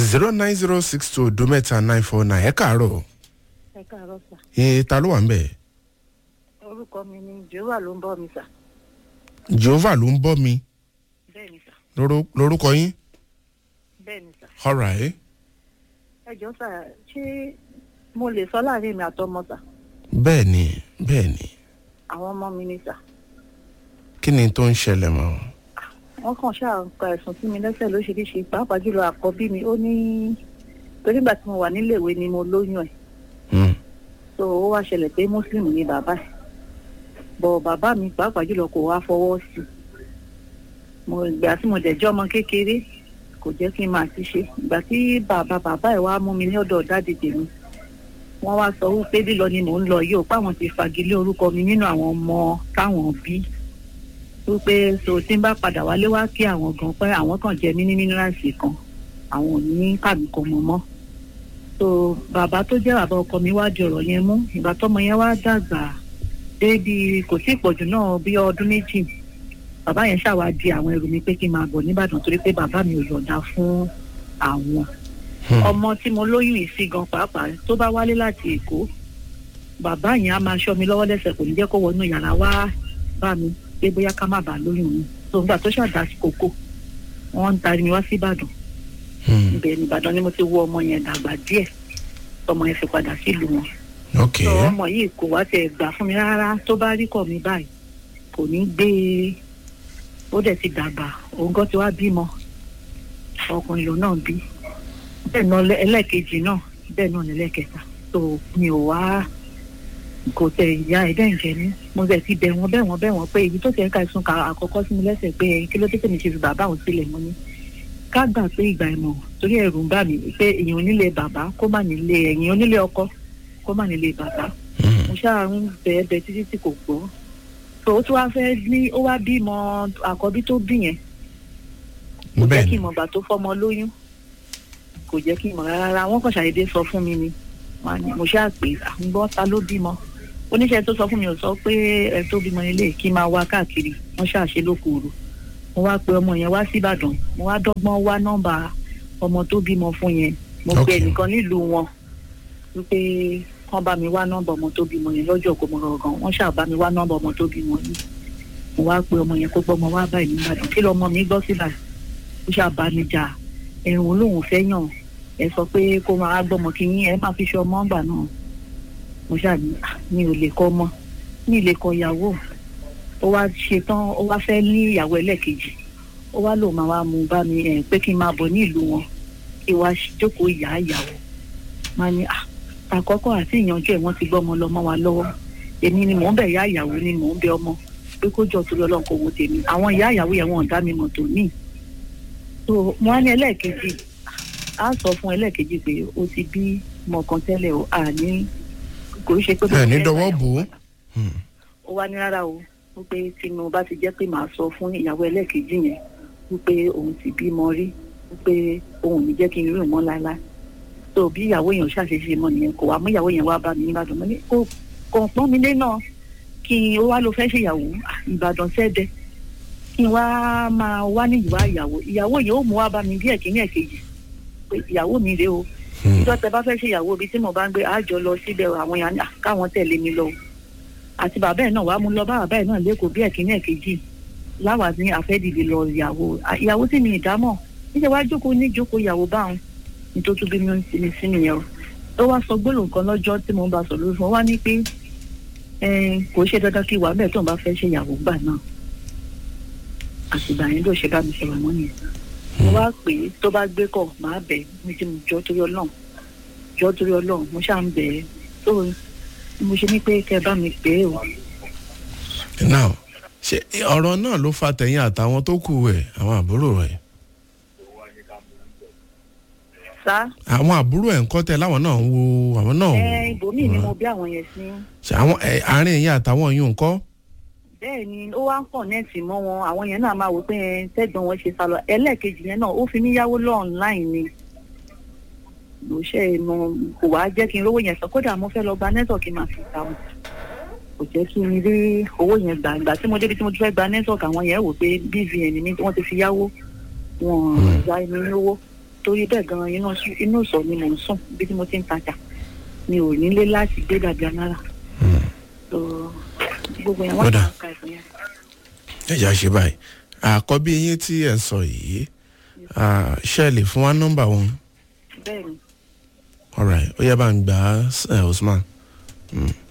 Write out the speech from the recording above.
zero nine zero six two odo mẹ́ta nine four nine ẹ káàárọ̀ ẹ káàárọ̀ sà ẹ ta ló wà ń bẹ̀ orúkọ mi ni jehova ló ń bọ́ mi sà jehovah ló ń bọ́ mi bẹ́ẹ̀ ni sà lóró- lórúkọ yín bẹ́ẹ̀ ni sà alright ẹ jọ sà ṣé mo lè sọ láàrin mi àtọmọ sà bẹ́ẹ̀ ni bẹ́ẹ̀ ni àwọn ọmọ mi ni sà kí ni tó ń ṣẹlẹ̀ mọ́ wọ́n kàn ṣáà ń ka ẹ̀sùn sí mi lẹ́sẹ̀ lóṣìṣì pàápàá jùlọ àkọ́bí mi ó ní torí ìgbà tí mo wà níléèwé ni mo lóyún ẹ̀ Hmm. so ó wá ṣẹlẹ̀ pé muslim ni bàbá ẹ̀ bọ̀ bàbá mi pàápàá jùlọ kò wá fọwọ́ sí i mo ìgbà tí mo dẹ̀ jẹ́ ọmọ kékeré kò jẹ́ kí n máa ti ṣe ìgbà tí bàbá bàbá ẹ̀ wá mú mi ní ọ̀dọ̀ dáàdì tèmi wọ́n wá sọ wípé lílọ ni mò ń lọ yìí ò páwọn ti fagilé orúkọ mi nínú àwọn ọmọ táwọn bí wípé so tí n bá padà wálé wá kí àwọn gan pé àwọn kan jẹ mí ní mínírààsì kan àwọn ò ní kàmí kan mọ́ mọ́ so bàbá tó jẹ́ bàbá ọkọ mi wá di ọ̀rọ̀ yẹn mú ìgbà tọ́mọ yẹn wá dàgbà débi kò sí ìpọ̀jù náà bí ọdún méjì bàbá yẹn ṣàwá di àwọn ẹrù mi pé kí n máa bọ̀ nìbàdàn torí pé bàbá mi ò yọ̀ǹda fún àwọn Hmm. ọmọ tí mo lóyún yìí sí gan pàápàá tó bá wálé láti èkó bàbá yẹn á máa ṣọ́ mi lọ́wọ́ lẹ́sẹ̀ kò ní jẹ́ kó wọnú yàrá wá bá mi pé bóyá ká má bàa lóyún mi tó ń gbà tó ṣàdá sí kókó wọ́n ń tarí mi wá sí ìbàdàn Hmm. ibẹ̀ ní ìbàdàn ni mo ti wo ọmọ yẹn dàgbà díẹ̀ ọmọ yẹn fi padà sílùú wọn ok sọ ọmọ yìí kò wá tẹ̀ gbà fún mi rárá tó bá rí kọ̀ mi báyìí kò ní gbé e ó dẹ̀ ti dàgbà òun gan ti wá bímọ ọkùnrin lòun náà bí bẹ́ẹ̀ náà lẹ́- ẹlẹ́ẹ̀kejì náà bẹ́ẹ̀ náà lẹ́lẹ́kẹta tó mi ò wá kò tẹ ìyá ẹ̀ dẹ́n jẹ mí mo bẹ̀ ti bẹ̀ wọ́n bẹ̀ wọ́n bẹ̀ wọ́n pé èyí tó tẹ̀ ń ka ẹ̀sùn ka àkọ́kọ́ sí mi lẹ́sẹ̀ pé ẹ̀yin kí ló dé tèmi ṣe fi bàbá òun sílẹ̀ mọ́ ni ká gbà pé ìgbà ìmọ̀ torí ẹ̀rù ń bà mí pé èèyàn onílé bàbá kó má nílé ẹ̀yìn onílé ọkọ kó má nílé bàbá Hmm. mo ṣáà ń bẹ̀ẹ́ bẹ títí tí kò gbọ́ tó o tún wá fẹ́ ní ó wá bímọ àkọ́bí tó bí yẹn kò jẹ́ bẹ́ẹ̀ kí ni n mọ̀ gbà tó fọ́mọ lóyún kò jẹ́ kí n mọ̀ rárá wọ́n kàn ṣàdédé sọ fún mi ni Wọ́n á ní- mo ṣáà pé à ń gbọ́ ta ló bímọ oníṣẹ́ tó sọ fún mi ò sọ pé ẹ tó bímọ nílé kí n máa wá káàkiri wọ́n ṣáà ṣe lókòòrò mo wá pe ọmọ yẹn wá síbàdàn mo wá dọ́gbọ́n wá nọ́mbà ọmọ tó bímọ fún yẹn mo pe Okay. ẹnìkan nílùú wọn wípé kán bá mi wá nọ́mbà ọmọ tó bímọ yẹn lọ́jọ́ kó mo rọrùn wọ́n ṣáà bá mi wá nọ́mbà ọmọ tó bímọ yìí mo wá pe ọmọ yẹn kó gbọ́ ọmọ wá báyìí nígbàdàn kí lọmọ mi gbọ́ síbà ó ṣáà bá mi jà ẹ̀rùn lòun fẹ́ yàn ẹ sọ pé kó máa gbọ́mọ kí yín ẹ máa fi ṣe ọmọ ọgbà náà mo ṣáà ní "Ah, mi ò lè kọ́ ọmọ mi ì lè kọ ìyàwó ó wá ṣe tán ó wá fẹ́ ní ìyàwó ẹlẹ́ẹ̀kejì ó wá lòun máa wá mú bá mi ẹ̀ pé kí n máa bọ̀ ní ìlú wọn kí wá jókòó ìyá ìyàwó máa ní "Ah, àkọ́kọ́ àti ìyànjú ẹ̀ wọ́n ti gbọ́ ọmọ lọ mọ́ wa lọ́wọ́ èmi ni mò ń bẹ̀ ìyá ìyàwó ni mò ń bẹ ọmọ pé kó jọ torí ọlọ́run kò wo tèmi àwọn ìyá ìyàwó yẹn wọn ò dá mi mọ̀ tó ní. so mo á ní ẹlẹ́ẹ̀kejì á sọ fún ẹlẹ́ẹ̀kejì pé o ti bí mọ̀ọ́kan tẹ́lẹ̀ o àní kò í ṣe pé. ẹ ní dọwọ́ bò ó Hmm. ó wá ní rárá o wípé tí mo bá ti jẹ́ pé màá sọ fún ìyàwó ẹlẹ́ẹ̀kejì yẹn wípé òun ti bímọ rí wípé òun ò ní jẹ́ kí n rí òun mọ́ láéláé tó bí ìyàwó yẹn ò ṣàṣeṣe mọ́ nìyẹn kò wá mú ìyàwó yẹn wá bá mi nígbàdàn mo ní kó kò pọ́n mi lé náà kí n ó wá lọ fẹ́ ṣèyàwó Ah, ìbàdàn sẹ́dẹ̀ kí n wá máa wá ní ìwà ìyàwó ìyàwó yẹn ó mú wá bá mi bí ẹ̀kíní ẹ̀kejì pé ìyàwó mi rèé o Hmm. ìjọ tẹ bá fẹ́ ṣèyàwó ibi tí mo bá ń gbé àjọ lọ síbẹ̀ o, àwọn yàn káwọn tẹ̀lé mi lọ o àti bàbá ẹ̀ náà wàá mú lọ bá bàbá ẹ̀ náà lẹ́kọ̀ọ́ bí ẹ̀kíní ẹ̀kejì láwa ní àfẹ́dìdì lọ ìyàwó À, ìyàwó tí mi ìdámọ̀ níṣẹ́ wá jókòó ní jókòó ìyàwó báwọn nítorí bí mi sí mi sí nìyẹn o ó wá sọ gbólóhùn kan lọ́jọ́ tí mo ń bá sọ lórí fún wa ní pé eh, kò ṣe dandan kí wà bẹ́ẹ̀ tó ń bá fẹ́ ṣèyàwó gbà náà àtìgbà yẹn ló ṣe bá mi sọ̀rọ̀ mọ́ nìyẹn mo wá pè é tó bá gbé kọ̀ máa bẹ̀ ẹ́ mi tí mo jọ́ torí ọlọ́run jọ́ torí ọlọ́run mo ṣáà ń bẹ̀ ẹ́ tó mo ṣe ní pé kẹ́ ẹ bá mi pè é o. now ṣe ọ̀rọ̀ náà ló fa tẹ̀yìn àtàwọn tó kù ẹ̀ àwọn àbúrò rẹ̀ sá àwọn àbúrò ẹ̀ ń kọ́ tẹ̀ láwọn náà ń wo àwọn náà ẹ ibòmíì ni mo bí àwọn yẹn sí ṣe àwọn ẹ̀, àárín ẹ̀yìn àtàwọn yìí ń kọ́ bẹ́ẹ̀ ni ó wá ń pọ̀ nẹ́ẹ̀tì mọ́ wọn àwọn yẹn náà máa wò pé ẹ, tẹ́gbọ́n wọn ṣe sá lọ ẹlẹ́ẹ̀kejì yẹn náà ó fi mí yáwó lọ́ọ̀nláìn ni ló ṣe mo kò wá jẹ́ kí n rówó yẹn sọ kódà mo fẹ́ lọ gba nẹ́tọ̀kì máa fi ta wọn kò jẹ́ kí n rí owó yẹn gbà ìgbà tí mo débi tí mo ti fẹ́ gba nẹ́tọ̀kì àwọn yẹn wò pé bvn mi wọ́n ti fi yáwó wọn ya mi ní owó torí bẹ́ẹ̀ gan inú inú ìsọ̀ ni mò ń sùn bí tí mo ti ń tajà mi ò nílé láti gbé dàbí anára so gbogbo yẹn wọ́n Kódà. kàn ká ẹ̀fọn yẹn. ẹ̀já ṣe báyìí àkọ́bí yín tí ẹ̀ ń sọ yìí ah, ṣe lè fún wa nọ́mbà wọn bẹ́ẹ̀ ni alright ó yẹ bá ń gbà á eh, Usman. Mm.